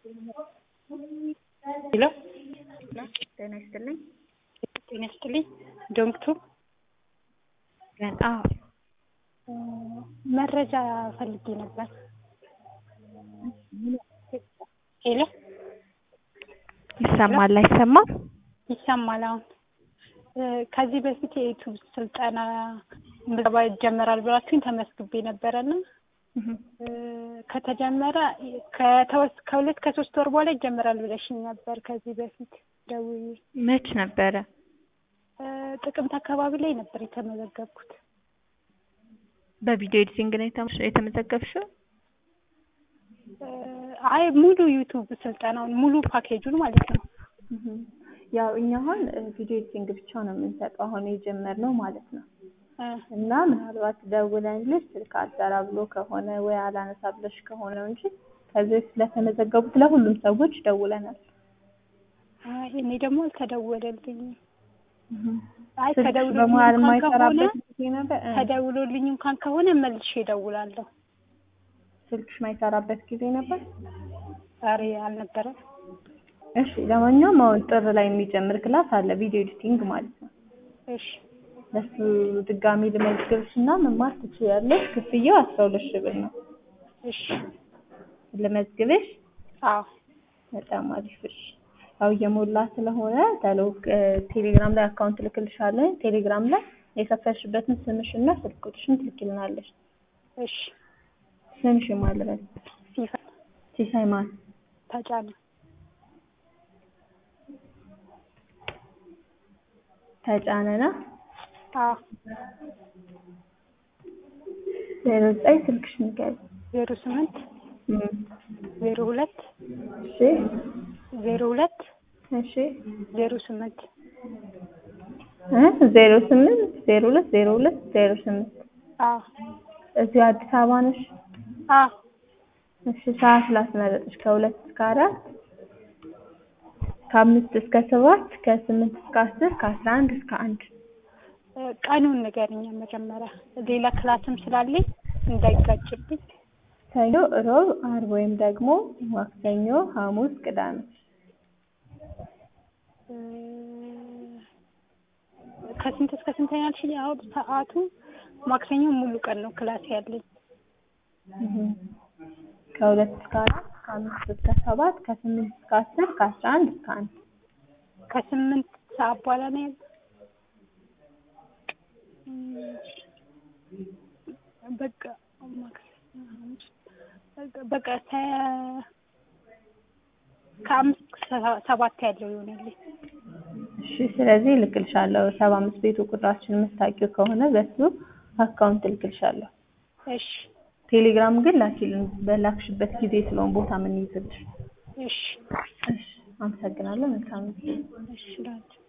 ሄሎ ጤና ይስጥልኝ። ጤና ይስጥልኝ። ዶንክቱ አዎ መረጃ ፈልጌ ነበር። ሄሎ ይሰማል አይሰማም? ይሰማል። አሁን ከዚህ በፊት የዩቱብ ስልጠና ምዝገባ ይጀመራል ብላችሁኝ ተመስግቤ ነበረና ከተጀመረ ከተወስ ከሁለት ከሶስት ወር በኋላ ይጀመራል ብለሽኝ ነበር ከዚህ በፊት ደውዬ። መች ነበረ? ጥቅምት አካባቢ ላይ ነበር የተመዘገብኩት። በቪዲዮ ኤዲቲንግ ነው የተመ- የተመዘገብሽው? አይ ሙሉ ዩቱብ ስልጠናውን ሙሉ ፓኬጁን ማለት ነው። ያው እኛ አሁን ቪዲዮ ኤዲቲንግ ብቻ ነው የምንሰጠው አሁን የጀመርነው ማለት ነው። እና ምናልባት ደውለንልሽ ስልክ አልሰራ ብሎ ከሆነ ወይ አላነሳ ብለሽ ከሆነ እንጂ ከዚህ በፊት ስለተመዘገቡት ለሁሉም ሰዎች ደውለናል። አይ እኔ ደግሞ አልተደወለልኝም። አይ ስልክሽ ተደውሎልኝ በመሀል እንኳን ከሆነ የማይሰራበት ጊዜ ነበር? እ ተደውሎልኝ እንኳን ከሆነ መልሼ እደውላለሁ። ስልክሽ የማይሰራበት ጊዜ ነበር? ዛሬ አልነበረም። እሺ ለማንኛውም አሁን ጥር ላይ የሚጀምር ክላስ አለ ቪዲዮ ኤዲቲንግ ማለት ነው። እሺ ለሱ ድጋሚ ልመዝግብሽ እና መማር ትችያለሽ። ክፍያው አስራ ሁለት ሺህ ብር ነው። እሺ ልመዝግብሽ? አዎ በጣም አሪፍ እሺ። ያው እየሞላ ስለሆነ ተሎ ቴሌግራም ላይ አካውንት ልክልሻለሁ። ቴሌግራም ላይ የከፈልሽበትን ስምሽና ስልክ ቁጥርሽን ትልኪልናለሽ። እሺ ስምሽ ማን ልበል? ሲፈ ሲሳይ ማን? ተጫነ ተጫነና አዎ ዜሮ ዘጠኝ ስልክሽ ንገሪኝ። ዜሮ ስምንት እም፣ ዜሮ ሁለት እሺ ዜሮ ሁለት እሺ ዜሮ ስምንት እ ዜሮ ስምንት ዜሮ ሁለት ዜሮ ሁለት ዜሮ ስምንት አዎ እዚሁ አዲስ አበባ ነሽ? አዎ እሺ ሰዓት ላስመረጥሽ ከሁለት እስከ አራት ከአምስት እስከ ሰባት ከስምንት እስከ አስር ከአስራ አንድ እስከ አንድ እ ቀኑን ንገሪኝ መጀመሪያ ሌላ ክላስም ስላለኝ እንዳይጋጭብኝ። ሰኞ፣ ሮብ፣ አርብ ወይም ደግሞ ማክሰኞ፣ ሐሙስ፣ ቅዳሜ እ ከስንት እስከ ስንት ነው ያልሽኝ? አሁን ሰዓቱ ማክሰኞ ሙሉ ቀን ነው ክላስ ያለኝ። እህ ከሁለት እስከ አራት ከአምስት እስከ ሰባት ከስምንት እስከ አስር ከአስራ አንድ እስከ አንድ ከስምንት ሰዓት በኋላ ነው ያለው። እም፣ በቃ ማክሰኞ፣ ሐሙስ በቃ- በቃ ከ- ከአምስት እስከ ሰባት ያለው ይሆናልኝ። እሺ ስለዚህ እልክልሻለሁ ሰባ አምስት ቤቱ ቁጥራችን የምታውቂው ከሆነ በሱ አካውንት እልክልሻለሁ እሺ ቴሌግራም ግን ላኪልን በላክሽበት ጊዜ ስለሆነ ቦታ ምን ይዝልሽ እሺ እሺ አመሰግናለሁ መልካም ጊዜ እሺ ላንቺ